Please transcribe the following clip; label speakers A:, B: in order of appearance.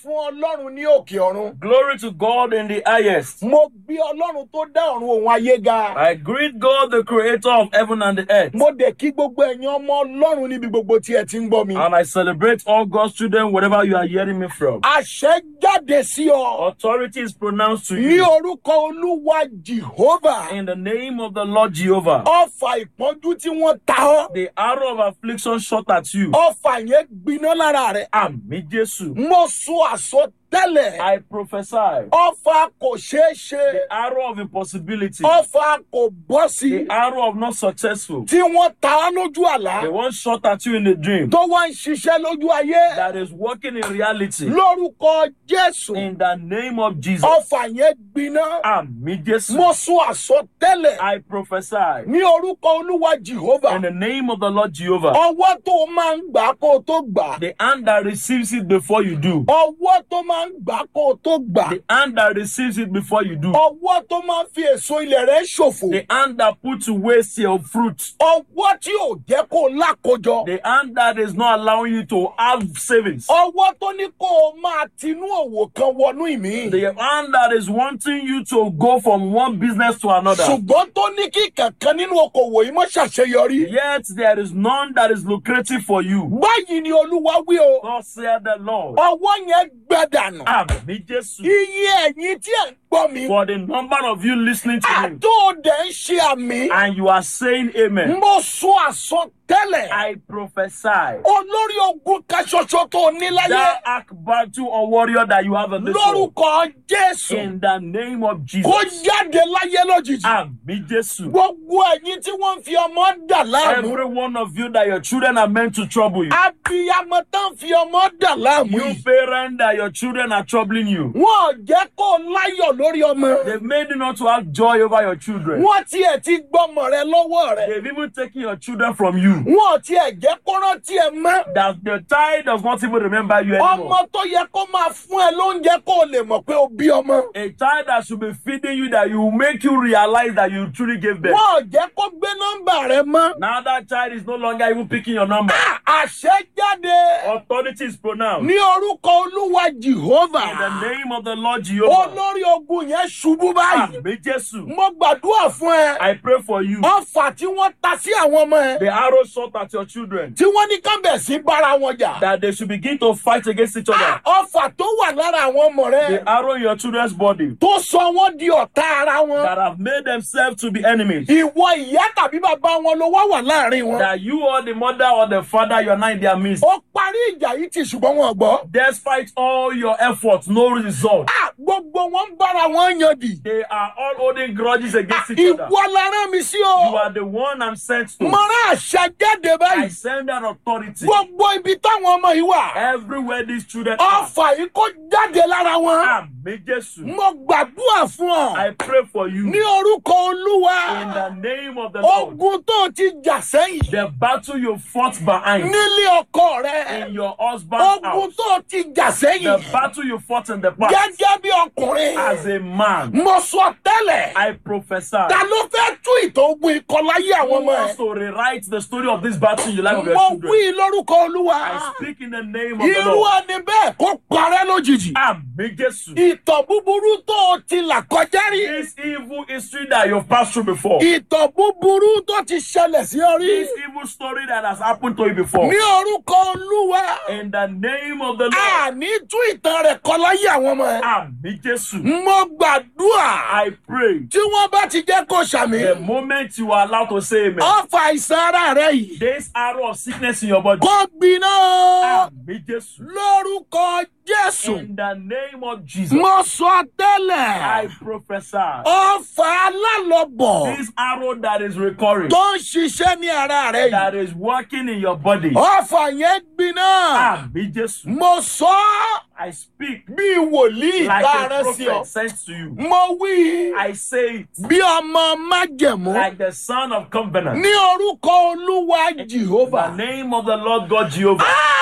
A: fún ọlọ́run ní òkè ọ̀run.
B: Glory to God in the highest.
A: mo gbé ọlọ́run tó dá ọ̀run òun ayé ga.
B: I greet God, the creator of heaven and the earth.
A: mo dẹ̀ kí gbogbo ẹ̀yin ọmọ ọlọ́run níbi gbogbo tí ẹ ti ń gbọ́ mi.
B: And I celebrate all God's children wherever you are hearing me from.
A: àṣẹ jáde sí ọ.
B: Authority is pronounced to
A: ní
B: you
A: orúkọ olúwa jehovah.
B: in the name of the Lord Jehovah.
A: ọfà ìpọ́njú tí wọ́n ta ọ́.
B: The arrow of affliction shot at you.
A: ọfà yẹn gbiná lára rẹ̀.
B: Àmì Jésù.
A: mo sọ àsọtẹ́lẹ̀.
B: I prophesy.
A: ọfà kò ṣeé ṣe.
B: The arrow of impossibility.
A: ọfà kò bọ́ sí.
B: The arrow of not successful.
A: tí wọ́n ta á lójú àlá.
B: The one shot at you in the dream.
A: tó wá ń ṣiṣẹ́ lójú ayé.
B: That is working in reality.
A: lórúkọ jésù.
B: In the name of Jesus.
A: ọfà yẹn gbiná.
B: Àmì Jésù.
A: mo sọ àsọtẹ́lẹ̀.
B: I prophesy.
A: ní orúkọ olúwa jehovah.
B: In the name of the Lord Jehovah.
A: ọwọ́ tó máa ń gbà kó o tó gbà.
B: The hand that receives it before you do.
A: ọwọ́ tó máa ń gbà kó o tó gbà.
B: The hand that receives it before you do.
A: ọwọ́ tó máa ń fi èso ilẹ̀ rẹ̀ ṣòfò.
B: The hand that puts to waste your fruit.
A: ọwọ́ tí ò jẹ́ kó o lákojọ.
B: The hand that is not allowing you to have savings.
A: ọwọ́ tó ní kó o máa tinú òwò kan wọnú ìmí.
B: The hand that is wanting you to go from one business to another.
A: ṣùgbọ́n tó ní kí kankan nínú okòwò yìí mọ́ ṣàṣeyọrí.
B: Yet there is none that is lucrative for you.
A: báyìí ni olúwa wí o.
B: Thus saith the Lord.
A: ọwọ́ yẹn gbẹdànù.
B: Àmì Jésù.
A: iye ẹ̀yin tí ẹ̀ ń gbọ́ mi.
B: For the number of you listening to me
A: àtò òde ń ṣe àmì.
B: and you are saying amen.
A: mo sọ àsọtẹ́lẹ̀.
B: I prophesy.
A: olórí ogun kan ṣoṣo tó ní láyé.
B: That ark battle or warrior that you have in this world.
A: lórúkọ jésù.
B: In the name of
A: kó
B: Jesus.
A: jáde láyé lójijì.
B: Àmì Jésù.
A: gbogbo ẹ̀yin tí wọ́n ń fi ọmọ dà láàmú.
B: Every one of you that your children are meant to trouble you.
A: abiyamọ tán fi ọmọ dà láàmú.
B: You
A: yìí.
B: parent that your children are troubling you.
A: wọn ò jẹ́ kó o láyọ̀ lórí ọmọ.
B: They've made you not to have joy over your children.
A: wọ́n tiẹ̀ ti gbọ́mọ rẹ lọ́wọ́ rẹ.
B: They've even taken your children from you.
A: wọn ò tiẹ̀ jẹ́ kó rántí ẹ mọ́.
B: That the child does not even remember you anymore.
A: ọmọ tó yẹ kó máa fún ẹ lóúnjẹ kó o lè mọ̀ pé o bí ọmọ.
B: A child that should be feeding you that will make you realize that you truly gave birth.
A: wọn ò jẹ́ kó gbé nọ́mbà rẹ mọ́.
B: Now that child is no longer even picking your number.
A: àṣẹ jáde
B: Authority is pronounced.
A: ní orúkọ olúwa
B: In the
A: jehovah.
B: name of the Lord Jehovah.
A: olórí ogun yẹn ṣubú báyìí.
B: Àmì Jésù.
A: mo gbàdúrà fún ẹ.
B: I pray for you.
A: ọfà tí wọ́n ta sí àwọn ọmọ ẹ.
B: The arrow shot at your children.
A: tí wọ́n ní kán bẹ̀ sí bára wọn jà.
B: That they should begin to fight against each other.
A: ọfà tó wà lára àwọn ọmọ rẹ.
B: The arrow in your children's body.
A: tó sọ wọ́n di ọ̀tá ara wọn.
B: That have made themselves to be enemies.
A: ìwọ ìyá tàbí bàbá wọn ló wá wà láàrin wọn.
B: That you or the mother or the father, you are not in their midst.
A: ó parí ìjà yìí ti ṣùgbọ́n wọn ò gbọ́.
B: Despite all your efforts, no result.
A: Ah, gbogbo wọn ń bára wọn yan dì.
B: They are all holding grudges against each other.
A: ìwọ la rán mi sí
B: You
A: o.
B: are the one I'm sent to.
A: mo rán àṣà jáde
B: I
A: báyìí.
B: send that authority
A: gbogbo ibi táwọn ọmọ yìí wà.
B: everywhere these children are.
A: ọfà yìí kó jáde lára wọn.
B: Àmì Jésù.
A: mo gbàdúrà fún ọ.
B: I pray for you
A: ní orúkọ
B: in
A: olúwa.
B: the name of the Lord.
A: ogun tó ti jà sẹ́yìn.
B: The battle you fought behind
A: nílé ọkọ rẹ.
B: in your husband's
A: ogun
B: house.
A: tó ti jà
B: The
A: sẹ́yìn.
B: battle you fought in the past
A: gẹ́gẹ́ bí ọkùnrin.
B: as a man.
A: mo sọ tẹ́lẹ̀.
B: I prophesy.
A: ta ló fẹ́ tú ìtàn ogun ikọ̀ láyé
B: Who
A: àwọn ọmọ
B: wants
A: ẹ̀.
B: to rewrite the story of this battle in the life of your
A: mo
B: children?
A: wí lórúkọ olúwa.
B: I speak in the name of the
A: irú
B: Lord.
A: ẹni bẹ́ẹ̀ kó parẹ́ lójijì.
B: Àmì Jésù.
A: ìtàn búburú tó o ti là kọjá rí.
B: This evil history that you've passed through before.
A: ìtàn búburú tó ti ṣẹlẹ̀ sí ọ rí.
B: This evil story that has happened to you before.
A: ní orúkọ olúwa.
B: In the name of the Lord.
A: àní tú ìtàn rẹ̀ kọ láyé àwọn ọmọ ẹ̀.
B: Àmì Jésù.
A: mo gbàdúrà.
B: I pray
A: tí wọ́n bá ti jẹ́ kó ṣàmì.
B: the moment you are allowed to say amen,
A: ọfà àìsàn ara rẹ yìí.
B: this arrow of sickness in your body.
A: kó gbiná.
B: Àmì Jésù.
A: lórúkọ jésù.
B: In the name of Jesus.
A: mo sọ
B: I
A: tẹ́lẹ̀.
B: prophesy.
A: ọfà alálọ́bọ̀
B: This arrow that is recurring,
A: tó ń ṣiṣẹ́ ní ara rẹ yìí.
B: that is working in your body.
A: ọfà yẹn gbiná.
B: Àmì Jésù.
A: mo sọ ọ́
B: I speak
A: bí wòlíì
B: like
A: tá a
B: a
A: rán sí ọ.
B: prophet sent to you.
A: mo wí
B: I say it
A: bí ọmọ májẹ̀mú
B: like the son of covenant.
A: ní orúkọ olúwa
B: In the
A: jehovah.
B: name of the Lord God Jehovah.